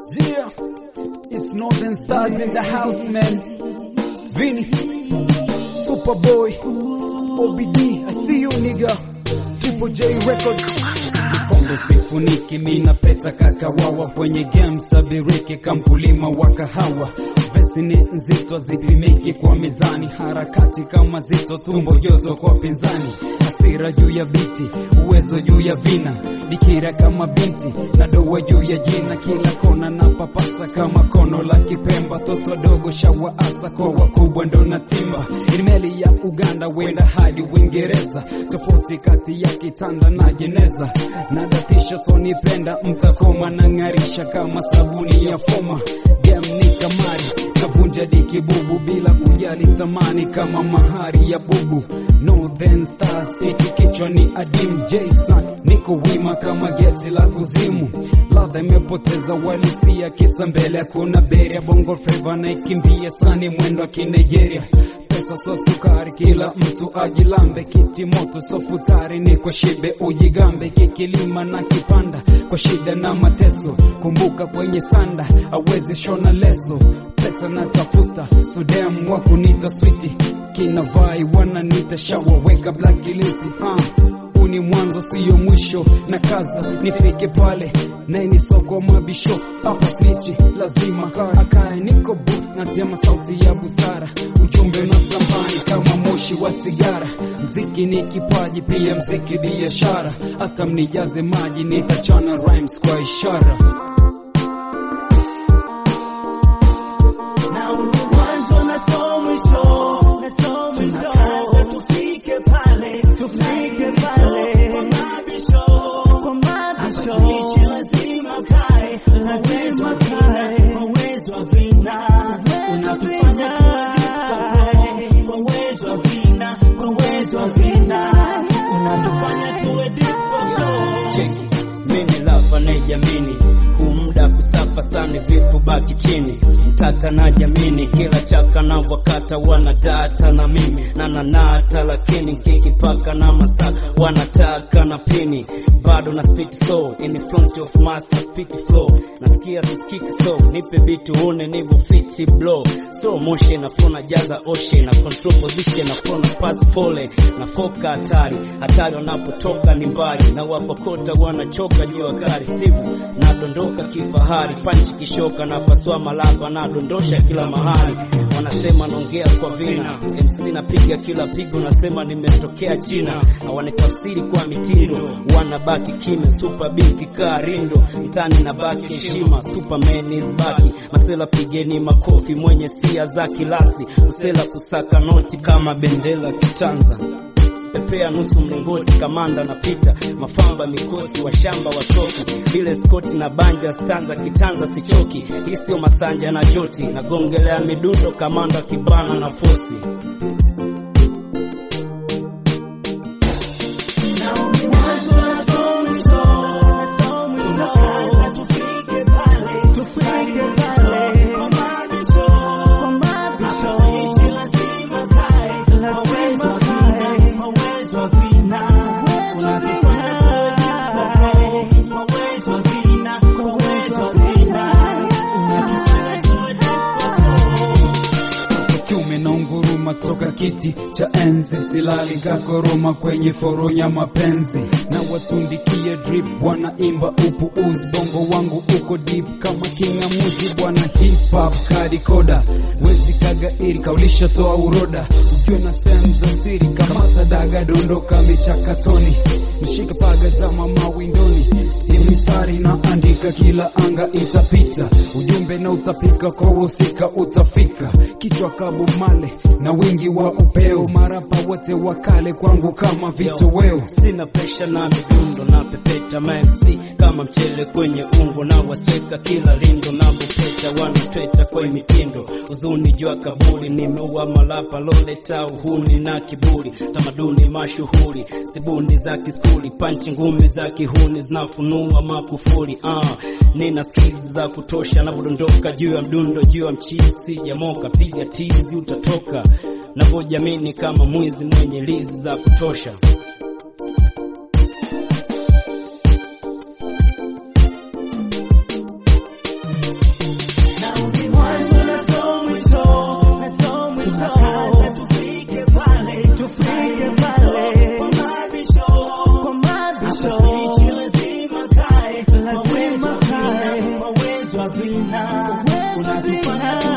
Yeah, it's Northern Stars in the house, man. Vinny, Superboy, OBD, I see you, nigga. Triple J Records. Kombe sifuniki mina peta kakawawa kwenye game sabiriki kamkulima wa kahawa vesi ni nzito zipimiki kwa mizani harakati kama zito tumbo joto kwa pinzani hasira juu ya biti uwezo juu ya vina bikira kama binti na doa juu ya jina kila kona na papasa kama kono la kipemba toto dogo shawa asa kwa wakubwa ndo na timba meli ya Uganda wenda hadi Uingereza tofauti kati ya kitanda na jeneza nadatisha sonipenda mtakoma na ng'arisha kama sabuni ya foma game ni kamari navunja dikibubu bila kujali thamani kama mahari ya bubu Northern Stars hiki kichwa ni adim Jason niko wima kama geti la kuzimu ladha imepoteza walisia kisa mbele hakuna beria bongo flava na ikimbia sani mwendo wa kinigeria pesa so sukari kila mtu ajilambe kiti moto so futari ni kwa shibe ujigambe kikilima na kipanda kwa shida na mateso kumbuka kwenye sanda awezi shona leso pesa na tafuta sudem wa kunita switi kina vai wananita shawa weka black list uh huu ni mwanzo siyo mwisho na kaza nifike pale naini soko mabisho hapa slichi lazima akae niko booth na tema sauti ya busara ujumbe na sambani kama moshi wa sigara mziki ni kipaji pia mziki biashara hata mnijaze maji nitachana rhymes kwa ishara Na mwanzo na so mwisho, na so mwisho. Tunakaza tufike pale, tufike pale. Kwa mabisho, kwa mabisho. Hapa lazima kae, lazima kae. Kwa uwezo wa vina, unatufanya tuwe Kwa uwezo wa vina, kwa uwezo wa vina, unatufanya tuwe deep cheki mimi lava na jamini kumda kusafa sana vipu baki chini mtata na jamini kila chaka na wakata wanadata na mimi na nanata lakini nkikipaka na masaka wanataka na pini bado na spit so in front of master spit flow nasikia siskiki so nipe beat uone nivo fiti blow so motion na flow na jaza ocean na control position na flow na pass pole na foka hatari hatari wanapotoka ni mbali na wapokota wanachoka juu wakali Steve nadondoka kifahari panchi kishoka na paswa malaba nadondosha kila mahali wanasema naongea kwa vina MC napiga kila pigo nasema nimetokea China hawanitafsiri kwa mitindo wanabaki kimya super binti karindo mtani na baki heshima superman is baki masela pigeni makofi mwenye sia za kilasi usela kusaka noti kama bendera kitanza pepea nusu mlingoti kamanda na pita mafamba mikosi wa shamba wa soki ile skoti na banja stanza kitanza sichoki hii sio masanja na joti nagongelea midundo kamanda kibana na fosi kiume na unguruma toka kiti cha enzi silali kakoroma kwenye foronya mapenzi na watundikia drip wanaimba upu uzi bongo wangu uko deep kama kingamuzi bwana hip hop kadikoda wezi kagairi kaulisha toa uroda ujue na sehemu za siri kama sadaga dondoka michakatoni mshika paga za mama windoni hii mistari na andika kila anga itapita ujumbe na utapika kwa usika utafika kichwa kabu male na wingi wa upeo marapa wote wakale kwangu kama vitoweo sina presha na midundo na pepeta mamc kama mchele kwenye ungo na wasweka kila lindo na bupeta wanatweta kwa mitindo uzuni jua kaburi nimeua malapa loleta uhuni na kiburi tamaduni mashuhuri sibuni za kiskuli panchi ngumi za kihuni zinafunua makufuri uh, nina skizi za kutosha navodondoka juu ya mdundo juu ya mchizi sijamoka piga tizi utatoka navojamini kama mwizi mwenye lizi za kutosha tunakaza tufike pale, tufike pale kwa mabisho, kwa mabisho. Hapa lazima kae, lazima kae, kwa uwezo wa vina, unatufanya